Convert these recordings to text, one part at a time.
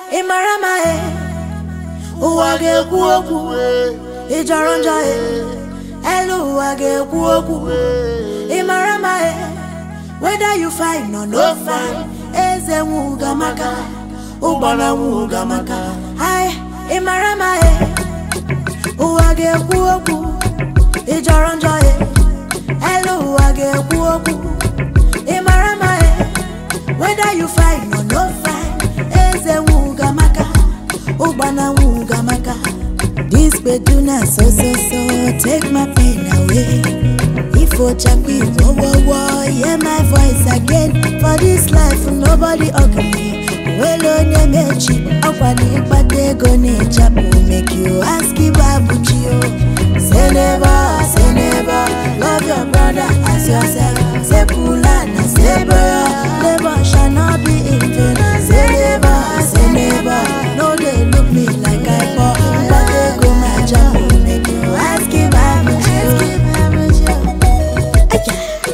ị mara ma e ụwa ga-ekwu okwu ị jọrọ njọ e elu ụwa ga-ekwu okwu ị mara ma e whether you fine or no fine eze nwuga maka ụgbana nwuga maka ai ị mara ma e ụwa ga-ekwu okwu ị jọrọ njọ e elu ụwa ga-ekwu okwu ị mara ma e whether you fine or no fine eze nwuga maka ụgbana nwuga maka this beduna so so so take my pain away ifo chakwi wo wo wo hear my voice again for this life nobody ugly nwere onye mechi ọkwa na ịkpata ego na-echapụ make you ask ibu abụchi o say never say never love your brother as yourself say pula na say boya labor shall not be in vain say never say never no dey look me like i poor mkpata ego ma japụ make you ask ibu abụchi o Aya.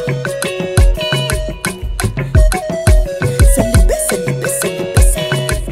Selebe, selebe, selebe, selebe.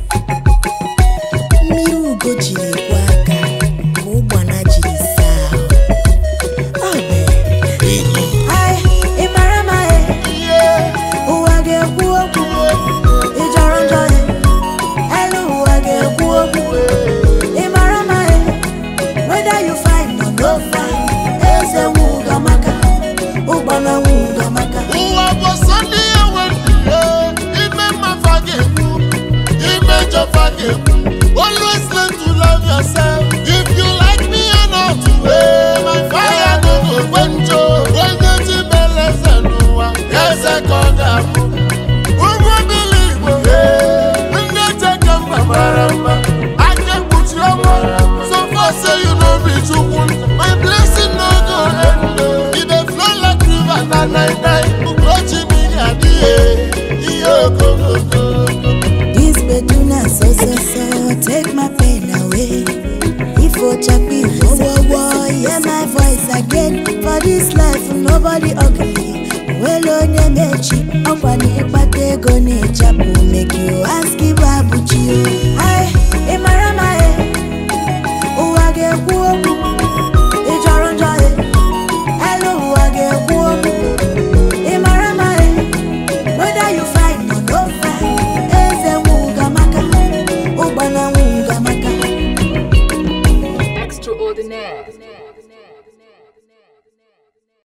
mmiri ugo jiri kwọ aka ka ụgbana jiri saa ahụ. Ọ bụ Ai, ị mara ma e ụwa ga-ekwu okwu ị jọrọ njọ e elu ụwa ga-ekwu okwu ị mara ma e whether you fine or no fine eze nwuga maka ụgbana nwuga maka ụwa bụ sọnde ya wendie ime mmafa ga-ekwu ime jọfa ga-ekwu always learn to love yourself if you like me or not eh, my fire no go gbenjo onye ji beleze n'ụwa eze ka ọ ga-abụ ụmụ obili igbo eh, ndị cheke mba mara mma aka ekpuchi ọnwa so far say you no be chukwu my blessing no go end o. e dey flow like river na nine nine ugochi mmiri adịghị ihe okokoko This beduna so so so take my pain away. If Ochakpi wo wo wo hear my voice again for this life nobody ugly. Well onye mechi ọkwa na ịkpata ego na-echapụ make you ask ibu abụchi o.